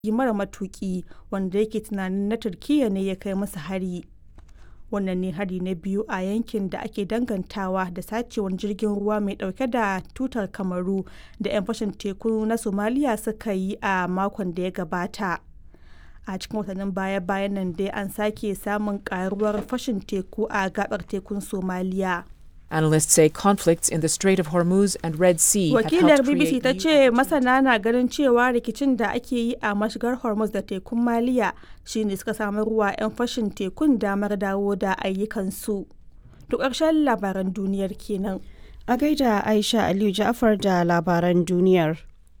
mara matuki wanda yake tunanin na Turkiyya ne ya kai musu hari. Wannan ne hari na biyu a yankin da ake dangantawa da sacewar jirgin ruwa mai dauke da tutar Kamaru da 'yan fashin teku na Somalia suka yi a makon da ya gabata. A cikin watannin baya-bayan nan dai an sake samun karuwar fashin teku a gabar tekun Somaliya. Analysts say conflicts in the Strait of Hormuz and Red Sea have Wakilar helped BBC create ta new ce masana na ganin cewa rikicin da ake yi a mashigar Hormuz da tekun Maliya shine suka samar wa 'yan fashin tekun damar dawo da ayyukansu. To ƙarshen labaran duniyar kenan. A gaida Aisha Aliyu Ja'far da labaran duniyar.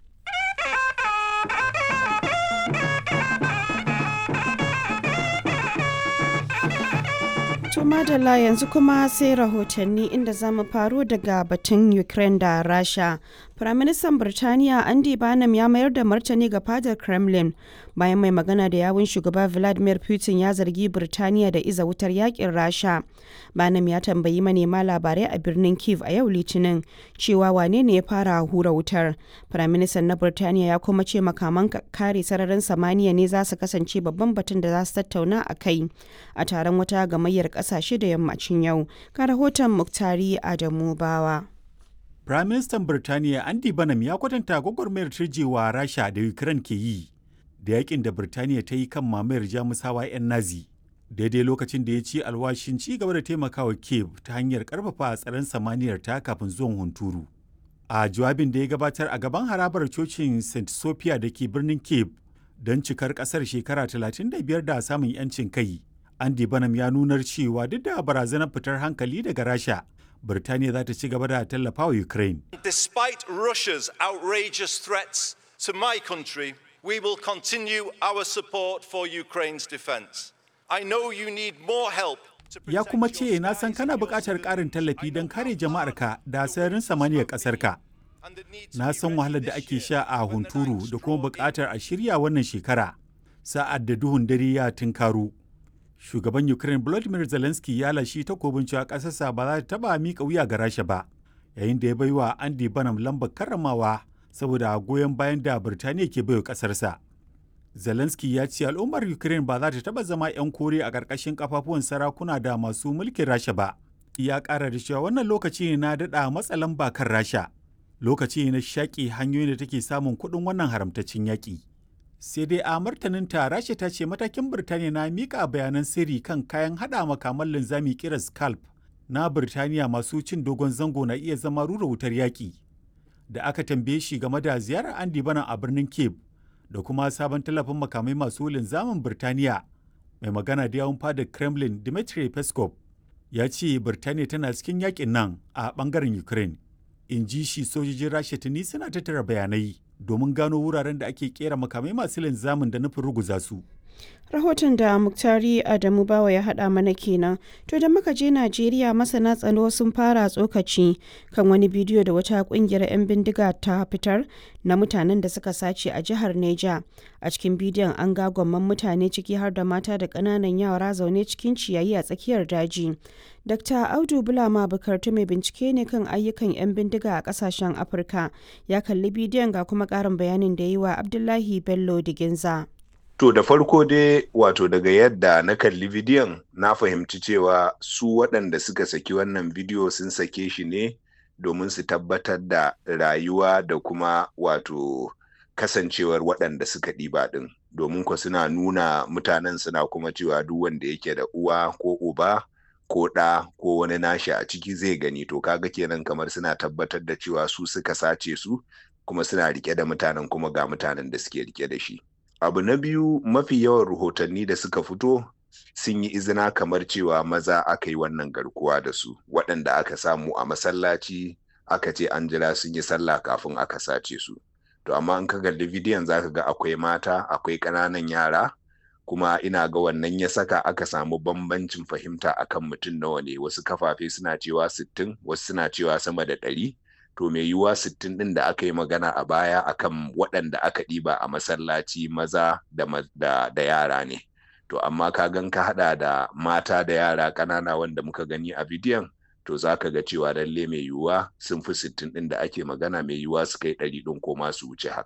To madalla yanzu kuma sai rahotanni inda za mu faro daga batun Ukraine da Rasha. Firaministan Birtaniya Andy Barnum ya mayar da martani ga fadar Kremlin bayan mai magana da yawun shugaba Vladimir Putin ya zargi Birtaniya da iza wutar yakin Rasha. Barnum ya tambayi manema labarai a birnin Kiev a yau Litinin cewa wane ne ya fara hura wutar. Firaministan na Birtaniya ya kuma ce makaman kare sararin samaniya ne za su kasance babban batun da za su tattauna a kai a taron wata gamayyar kasashe da yammacin yau. Ka rahoton Muktari Adamu Bawa. Firaministan Birtaniya Andy Banham ya kwatanta gwagwarmayar turjewa Rasha da Ukraine ke yi da yakin da Birtaniya ta yi kan mamayar Jamusawa 'yan Nazi. Daidai lokacin da ya ci alwashin ci gaba da taimakawa Kiev ta hanyar karfafa tsaron samaniyar ta kafin zuwan hunturu. A jawabin da ya gabatar a gaban harabar cocin St. Sophia da ke birnin Kiev don cikar kasar shekara 35 da samun 'yancin kai. Andy Banham ya nunar cewa duk da barazanar fitar hankali daga Rasha, Birtaniya za ta ci gaba da tallafa wa Ukraine. Despite Russia's outrageous threats to my country, we will continue our support for Ukraine's defense. I know you need more help to Ya protect kuma your ce na san skies kana and your buƙatar ƙarin civilians. tallafi I don know kare how jama'arka da sararin samaniyar ƙasarka. and the need to Na be san ready wahalar da this ake year sha a when the hunturu nights da kuma draw in. buƙatar a shirya wannan shekara. Sa'ad da duhun dare ya tunkaro. Shugaban Ukraine Volodymyr Zelensky ya lashi takobin cewa ƙasarsa ba za ta taɓa miƙa wuya ga Rasha ba, yayin da ya bai wa Andy Banham lambar karramawa saboda goyon bayan da Birtaniya ke baiwa ƙasarsa. Zelensky ya ce al'ummar Ukraine ba za ta taɓa zama 'yan kore a ƙarƙashin kafafuwan sarakuna da masu mulkin Rasha ba. Ya ƙara da cewa wannan lokaci ne na daɗa matsa lamba kan Rasha. Lokaci ne na shaƙi hanyoyin da take samun kuɗin wannan haramtaccen yaƙi. Sai dai a martaninta Rasha ta ce matakin Birtaniya na miƙa bayanan sirri kan kayan haɗa makaman linzami kira Scalp na Birtaniya masu cin dogon zango na iya zama rura wutar yaƙi. Da aka tambaye shi game da ziyarar Andy Bana a birnin Cape da kuma sabon tallafin makamai masu linzamin Birtaniya. Mai magana da yawun fadar Kremlin Dmitry Peskov ya ce Birtaniya tana cikin yakin nan a bangaren Ukraine. In ji shi sojojin Rasha tuni suna tattara bayanai domin gano wuraren da ake kera makamai masu linzamin da nufin ruguza su. Rahoton da Muktari Adamu Bawa ya haɗa mana kenan. To da muka je Najeriya masana tsaro sun fara tsokaci kan wani bidiyo da wata ƙungiyar 'yan bindiga ta fitar na mutanen da suka sace a jihar Neja. A cikin bidiyon an ga gwamman mutane ciki har da mata da ƙananan yara zaune cikin ciyayi a tsakiyar daji. Dr. Audu Bulama Bukartu mai bincike ne kan ayyukan 'yan bindiga a ƙasashen Afirka. Ya kalli bidiyon ga kuma ƙarin bayanin da ya yi wa Abdullahi Bello Diginza. To da farko dai wato daga yadda na kalli bidiyon na fahimci cewa su waɗanda suka saki wannan bidiyo sun sake shi ne domin su tabbatar da rayuwa da kuma wato kasancewar waɗanda suka ɗiba ɗin. Domin ko suna nuna mutanen suna kuma cewa duk wanda yake da uwa ko uba ko ɗa ko wani nashi a ciki zai gani to kaga kenan kamar suna tabbatar da cewa su suka sace su kuma suna rike da mutanen kuma ga mutanen da suke rike da shi. abu na biyu mafi yawan rahotanni da suka fito sun yi izina kamar cewa maza aka yi wannan garkuwa da su waɗanda aka samu a masallaci aka ce an jira sun yi sallah kafin aka sace su to amma in ka kalli bidiyon zaka ga akwai mata akwai ƙananan yara kuma ina ga wannan ya saka aka samu bambancin fahimta akan mutum nawa ne wasu kafafe suna cewa sittin wasu suna cewa sama da ɗari to mai yiwuwa sittin ɗin da aka yi magana a baya akan waɗanda aka ɗiba a masallaci maza da, da, da yara ne to amma ka gan ka haɗa da mata da yara ƙanana wanda muka gani a bidiyon to za ka ga cewa lalle mai yiwuwa sun fi sittin ɗin da ake magana mai yiwuwa su kai ɗari ɗin ko ma su wuce haka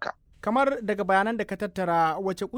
kamar daga bayanan da ka tattara wace